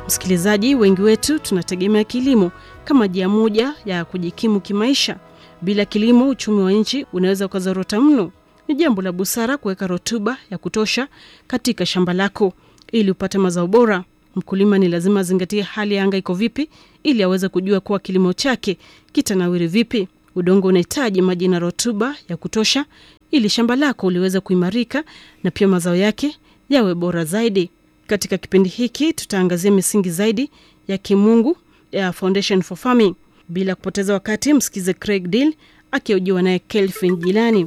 Msikilizaji, wengi wetu tunategemea kilimo kama njia moja ya kujikimu kimaisha. Bila kilimo, uchumi wa nchi unaweza ukazorota mno. Ni jambo la busara kuweka rutuba ya kutosha katika shamba lako ili upate mazao bora. Mkulima ni lazima azingatie hali ya anga iko vipi, ili aweze kujua kuwa kilimo chake kitanawiri vipi. Udongo unahitaji maji na rutuba ya kutosha ili shamba lako liweze kuimarika na pia mazao yake yawe bora zaidi. Katika kipindi hiki tutaangazia misingi zaidi ya kimungu ya Foundation for Farming. Bila kupoteza wakati, msikize Craig Deal akihojiwa naye Kelvin Jilani.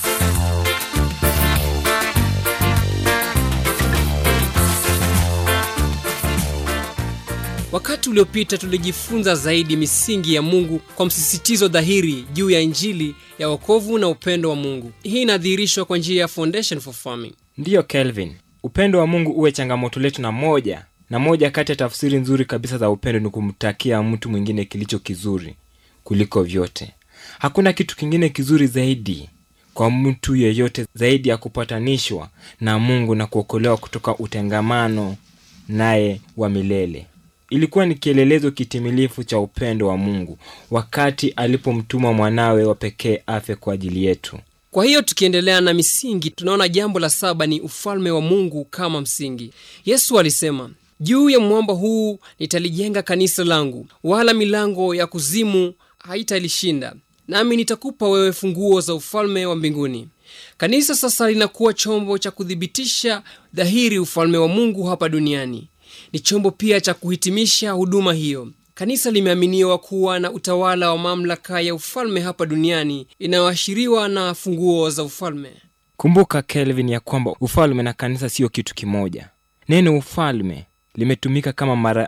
Wakati uliopita tulijifunza zaidi misingi ya Mungu kwa msisitizo dhahiri juu ya Injili ya wokovu na upendo wa Mungu. Hii inadhihirishwa kwa njia ya Foundation for Farming. Ndiyo Kelvin, upendo wa Mungu uwe changamoto letu na moja na moja kati ya tafsiri nzuri kabisa za upendo ni kumtakia mtu mwingine kilicho kizuri kuliko vyote. Hakuna kitu kingine kizuri zaidi kwa mtu yeyote zaidi ya kupatanishwa na Mungu na kuokolewa kutoka utengamano naye wa milele. Ilikuwa ni kielelezo kitimilifu cha upendo wa Mungu wakati alipomtuma mwanawe wa pekee afe kwa ajili yetu. Kwa hiyo tukiendelea na misingi, tunaona jambo la saba ni ufalme wa Mungu kama msingi. Yesu alisema, juu ya mwamba huu nitalijenga kanisa langu, wala milango ya kuzimu haitalishinda, nami nitakupa wewe funguo za ufalme wa mbinguni. Kanisa sasa linakuwa chombo cha kuthibitisha dhahiri ufalme wa Mungu hapa duniani. Ni chombo pia cha kuhitimisha huduma hiyo. Kanisa limeaminiwa kuwa na utawala wa mamlaka ya ufalme hapa duniani inayoashiriwa na funguo za ufalme. Kumbuka Kelvin, ya kwamba ufalme na kanisa siyo kitu kimoja. Neno ufalme limetumika kama mara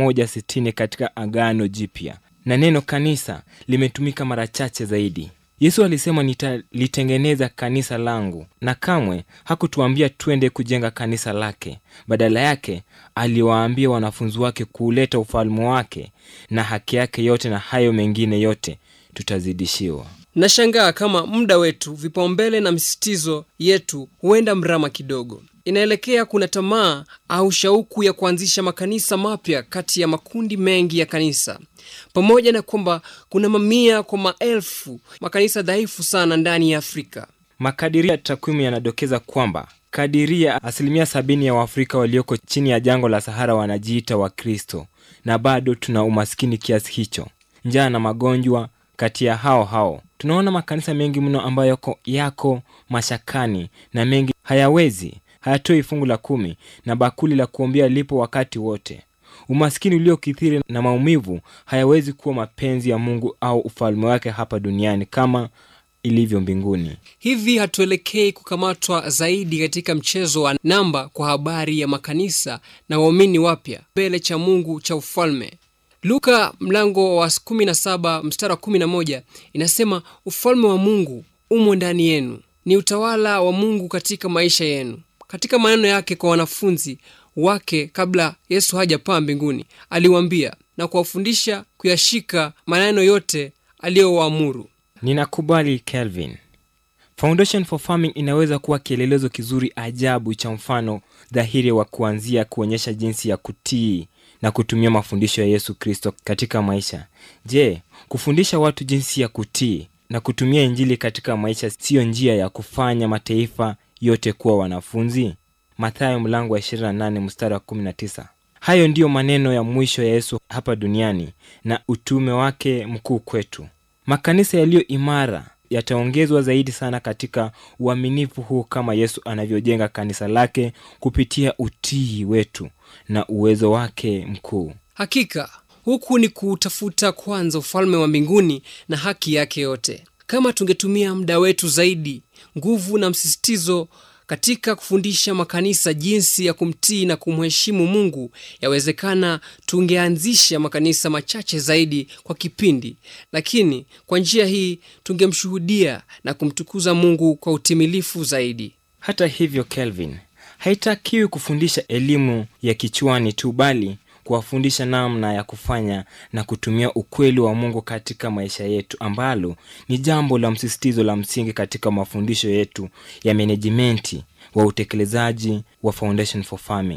160 katika Agano Jipya na neno kanisa limetumika mara chache zaidi. Yesu alisema nitalitengeneza kanisa langu, na kamwe hakutuambia twende kujenga kanisa lake. Badala yake aliwaambia wanafunzi wake kuuleta ufalme wake na haki yake yote, na hayo mengine yote tutazidishiwa. Nashangaa kama muda wetu, vipaumbele na misisitizo yetu huenda mrama kidogo. Inaelekea kuna tamaa au shauku ya kuanzisha makanisa mapya kati ya makundi mengi ya kanisa, pamoja na kwamba kuna mamia kwa maelfu makanisa dhaifu sana ndani ya Afrika. Makadiria ya takwimu yanadokeza kwamba kadiria asilimia sabini ya Waafrika walioko chini ya jangwa la Sahara wanajiita Wakristo, na bado tuna umaskini kiasi hicho, njaa na magonjwa kati ya hao hao. Tunaona makanisa mengi mno ambayo yako, yako mashakani na mengi hayawezi hayatoi fungu la kumi na bakuli la kuombea lipo wakati wote. Umaskini uliokithiri na maumivu hayawezi kuwa mapenzi ya Mungu au ufalme wake hapa duniani kama ilivyo mbinguni. Hivi hatuelekei kukamatwa zaidi katika mchezo wa namba kwa habari ya makanisa na waumini wapya mbele cha Mungu cha ufalme. Luka mlango wa 17 mstari wa 11 inasema, ufalme wa Mungu umo ndani yenu, ni utawala wa Mungu katika maisha yenu. Katika maneno yake kwa wanafunzi wake kabla Yesu hajapaa mbinguni, aliwaambia na kuwafundisha kuyashika maneno yote aliyowaamuru. Ninakubali Kelvin. Foundation for Farming inaweza kuwa kielelezo kizuri ajabu cha mfano dhahiri wa kuanzia kuonyesha jinsi ya kutii na kutumia mafundisho ya Yesu Kristo katika maisha. Je, kufundisha watu jinsi ya kutii na kutumia Injili katika maisha siyo njia ya kufanya mataifa yote kuwa wanafunzi? Mathayo mlango wa 28 mstari wa 19. Hayo ndiyo maneno ya mwisho ya Yesu hapa duniani na utume wake mkuu kwetu. Makanisa yaliyo imara yataongezwa zaidi sana katika uaminifu huu kama Yesu anavyojenga kanisa lake kupitia utii wetu na uwezo wake mkuu. Hakika huku ni kutafuta kwanza ufalme wa mbinguni na haki yake yote. Kama tungetumia muda wetu zaidi, nguvu na msisitizo katika kufundisha makanisa jinsi ya kumtii na kumheshimu Mungu, yawezekana tungeanzisha makanisa machache zaidi kwa kipindi, lakini kwa njia hii tungemshuhudia na kumtukuza Mungu kwa utimilifu zaidi. Hata hivyo, Kelvin, haitakiwi kufundisha elimu ya kichwani tu, bali kuwafundisha namna ya kufanya na kutumia ukweli wa Mungu katika maisha yetu, ambalo ni jambo la msisitizo la msingi katika mafundisho yetu ya menejimenti wa utekelezaji wa Foundation for Farming.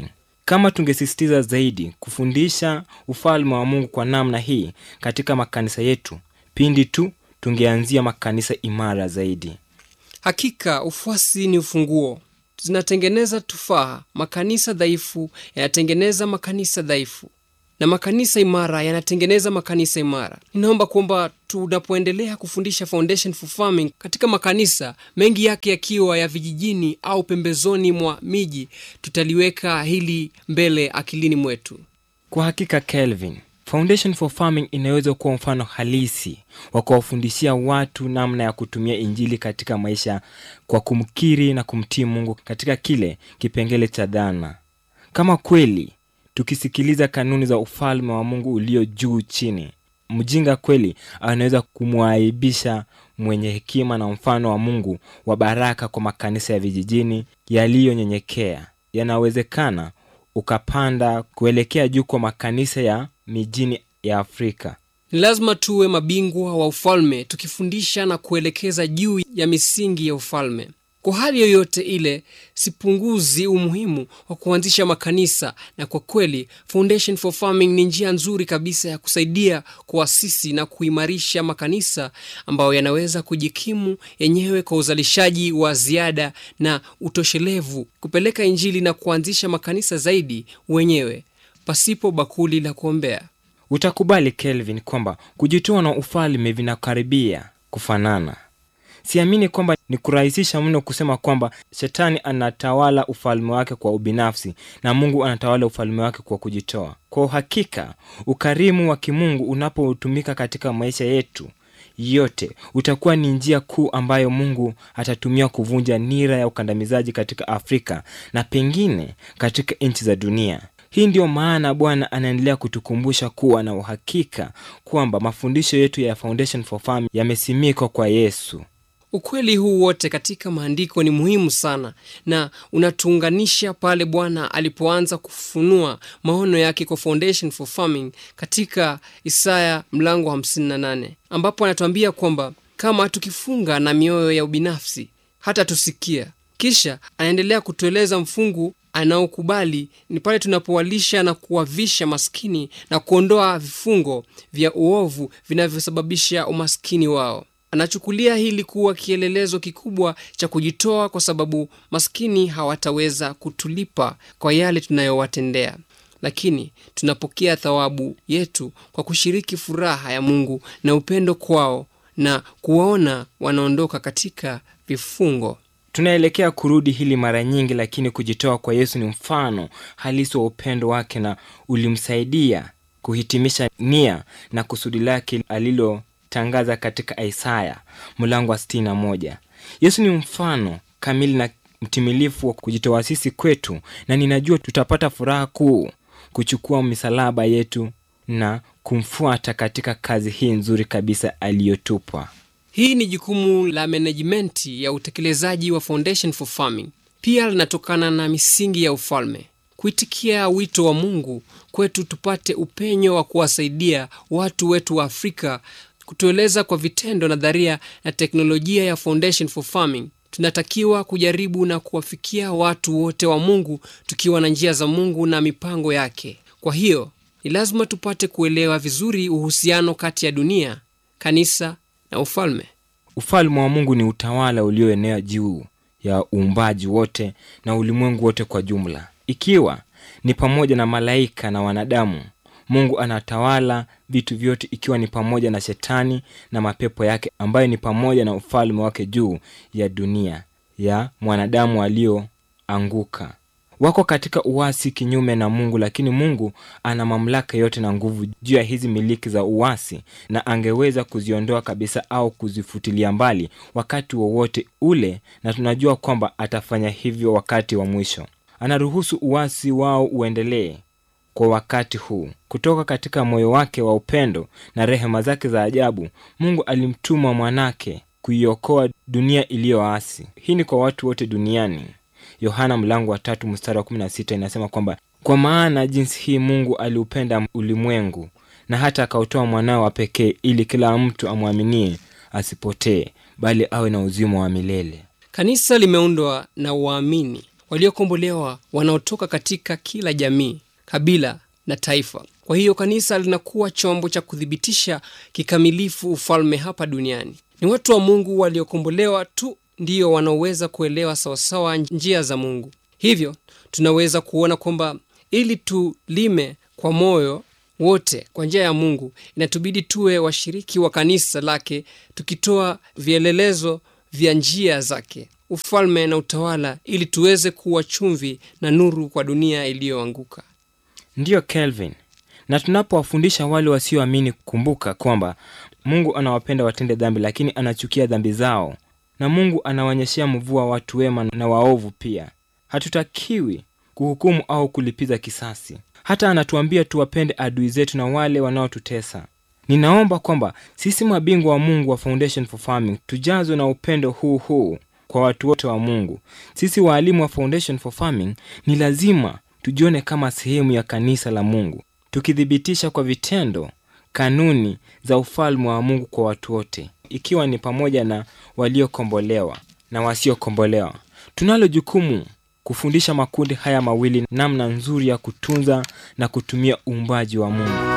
kama tungesisitiza zaidi kufundisha ufalme wa mungu kwa namna hii katika makanisa yetu pindi tu tungeanzia makanisa imara zaidi hakika ufuasi ni ufunguo zinatengeneza tufaha makanisa dhaifu yanatengeneza makanisa dhaifu na makanisa imara yanatengeneza makanisa imara ninaomba kwamba tunapoendelea kufundisha foundation for farming katika makanisa mengi yake yakiwa ya vijijini au pembezoni mwa miji tutaliweka hili mbele akilini mwetu kwa hakika kelvin foundation for farming inaweza kuwa mfano halisi wa kuwafundishia watu namna ya kutumia injili katika maisha kwa kumkiri na kumtii mungu katika kile kipengele cha dhana kama kweli tukisikiliza kanuni za ufalme wa mungu ulio juu chini mjinga kweli anaweza kumwaibisha mwenye hekima na mfano wa mungu wa baraka kwa makanisa ya vijijini yaliyonyenyekea yanawezekana ukapanda kuelekea juu kwa makanisa ya mijini ya afrika ni lazima tuwe mabingwa wa ufalme tukifundisha na kuelekeza juu ya misingi ya ufalme kwa hali yoyote ile sipunguzi umuhimu wa kuanzisha makanisa na kwa kweli foundation for farming ni njia nzuri kabisa ya kusaidia kuasisi na kuimarisha makanisa ambayo yanaweza kujikimu yenyewe kwa uzalishaji wa ziada na utoshelevu kupeleka injili na kuanzisha makanisa zaidi wenyewe pasipo bakuli la kuombea utakubali kelvin kwamba kujitoa na ufalme vinakaribia kufanana siamini kwamba ni kurahisisha mno kusema kwamba shetani anatawala ufalme wake kwa ubinafsi na mungu anatawala ufalme wake kwa kujitoa kwa uhakika ukarimu wa kimungu unapotumika katika maisha yetu yote utakuwa ni njia kuu ambayo mungu atatumia kuvunja nira ya ukandamizaji katika afrika na pengine katika nchi za dunia hii ndiyo maana bwana anaendelea kutukumbusha kuwa na uhakika kwamba mafundisho yetu ya foundation for farm yamesimikwa kwa yesu ukweli huu wote katika maandiko ni muhimu sana na unatuunganisha pale bwana alipoanza kufunua maono yake kwa foundation for farming katika isaya mlango wa 58 ambapo anatuambia kwamba kama tukifunga na mioyo ya ubinafsi hata tusikia kisha anaendelea kutueleza mfungu anaokubali ni pale tunapowalisha na kuwavisha maskini na kuondoa vifungo vya uovu vinavyosababisha umaskini wao anachukulia hili kuwa kielelezo kikubwa cha kujitoa kwa sababu maskini hawataweza kutulipa kwa yale tunayowatendea lakini tunapokea thawabu yetu kwa kushiriki furaha ya mungu na upendo kwao na kuwaona wanaondoka katika vifungo tunaelekea kurudi hili mara nyingi lakini kujitoa kwa yesu ni mfano halisi wa upendo wake na ulimsaidia kuhitimisha nia na kusudi lake alilotangaza katika isaya mlango wa 61 yesu ni mfano kamili na mtimilifu wa kujitoa sisi kwetu na ninajua tutapata furaha kuu kuchukua misalaba yetu na kumfuata katika kazi hii nzuri kabisa aliyotupwa hii ni jukumu la menejimenti ya utekelezaji wa foundation for farming pia linatokana na misingi ya ufalme kuitikia wito wa mungu kwetu tupate upenyo wa kuwasaidia watu wetu wa afrika kutueleza kwa vitendo nadharia na teknolojia ya foundation for farming tunatakiwa kujaribu na kuwafikia watu wote wa mungu tukiwa na njia za mungu na mipango yake kwa hiyo ni lazima tupate kuelewa vizuri uhusiano kati ya dunia kanisa na ufalme ufalme wa mungu ni utawala ulioenea juu ya uumbaji wote na ulimwengu wote kwa jumla ikiwa ni pamoja na malaika na wanadamu mungu anatawala vitu vyote ikiwa ni pamoja na shetani na mapepo yake ambayo ni pamoja na ufalme wake juu ya dunia ya mwanadamu walioanguka wako katika uwasi kinyume na mungu lakini mungu ana mamlaka yote na nguvu juu ya hizi miliki za uwasi na angeweza kuziondoa kabisa au kuzifutilia mbali wakati wowote ule na tunajua kwamba atafanya hivyo wakati wa mwisho anaruhusu uwasi wao uendelee kwa wakati huu kutoka katika moyo wake wa upendo na rehema zake za ajabu mungu alimtuma mwanake kuiokoa dunia iliyoasi hii ni kwa watu wote duniani yohana mlango wa tatu mstari wa 16 inasema kwamba kwa maana jinsi hii mungu aliupenda ulimwengu na hata akautoa mwanawe wa pekee ili kila mtu amwaminie asipotee bali awe na uzima wa milele kanisa limeundwa na waamini waliokombolewa wanaotoka katika kila jamii, kabila na taifa. Kwa hiyo kanisa linakuwa chombo cha kuthibitisha kikamilifu ufalme hapa duniani. Ni watu wa Mungu waliokombolewa tu ndiyo wanaoweza kuelewa sawasawa njia za Mungu. Hivyo tunaweza kuona kwamba ili tulime kwa moyo wote kwa njia ya Mungu, inatubidi tuwe washiriki wa kanisa lake, tukitoa vielelezo vya njia zake, ufalme na utawala, ili tuweze kuwa chumvi na nuru kwa dunia iliyoanguka. Ndiyo Kelvin, na tunapowafundisha wale wasioamini kumbuka kwamba Mungu anawapenda watende dhambi, lakini anachukia dhambi zao, na Mungu anawaonyeshea mvua watu wema na waovu pia. Hatutakiwi kuhukumu au kulipiza kisasi. Hata anatuambia tuwapende adui zetu na wale wanaotutesa. Ninaomba kwamba sisi mabingwa wa Mungu wa Foundation for Farming tujazwe na upendo huu huu kwa watu wote wa Mungu. Sisi waalimu wa Foundation for Farming ni lazima tujione kama sehemu ya kanisa la Mungu, tukithibitisha kwa vitendo kanuni za ufalme wa Mungu kwa watu wote, ikiwa ni pamoja na waliokombolewa na wasiokombolewa. Tunalo jukumu kufundisha makundi haya mawili namna nzuri ya kutunza na kutumia uumbaji wa Mungu.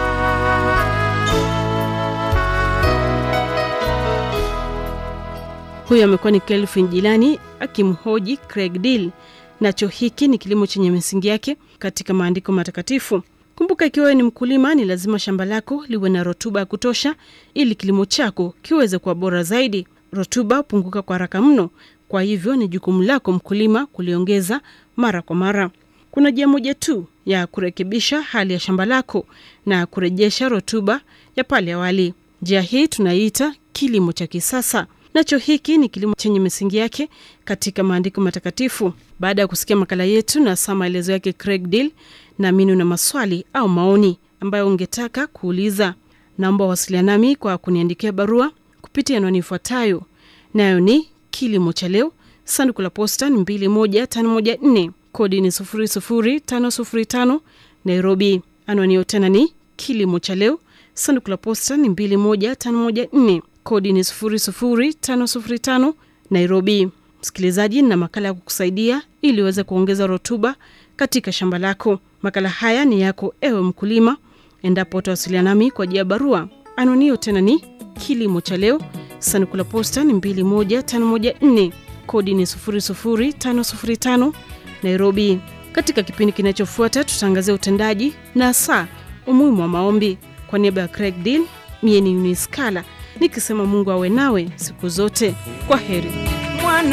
Huyo amekuwa ni Kelvin Jilani akimhoji Craig Deal. Nacho hiki ni kilimo chenye misingi yake katika maandiko matakatifu. Kumbuka, ikiwa wewe ni mkulima, ni lazima shamba lako liwe na rutuba ya kutosha ili kilimo chako kiweze kuwa bora zaidi. Rutuba hupunguka kwa haraka mno, kwa hivyo ni jukumu lako mkulima kuliongeza mara kwa mara. Kuna njia moja tu ya kurekebisha hali ya shamba lako na kurejesha rutuba ya pale awali. Njia hii tunaiita kilimo cha kisasa. Nacho hiki ni kilimo chenye misingi yake katika maandiko matakatifu. Baada ya kusikia makala yetu na saa maelezo yake Craig Deal, naamini una maswali au maoni ambayo ungetaka kuuliza. Naomba wasiliana nami kwa kuniandikia barua kupitia anwani ifuatayo, nayo ni kilimo cha leo, sanduku la posta ni 21514 kodi ni 00505 Nairobi. Anwani hiyo tena ni kilimo cha leo, sanduku la posta ni 21514 kodi ni 00505 Nairobi. Msikilizaji, na makala ya kukusaidia ili uweze kuongeza rutuba katika shamba lako. Makala haya ni yako ewe mkulima, endapo utawasiliana nami kwa njia ya barua. Anwani hiyo tena ni kilimo cha leo, sanduku la posta ni 21514 kodi ni 00505 Nairobi. Katika kipindi kinachofuata tutaangazia utendaji na saa umuhimu wa maombi. Kwa niaba ya Craig Deal, mie ni Uniskala nikisema Mungu awe nawe siku zote. Kwa heri.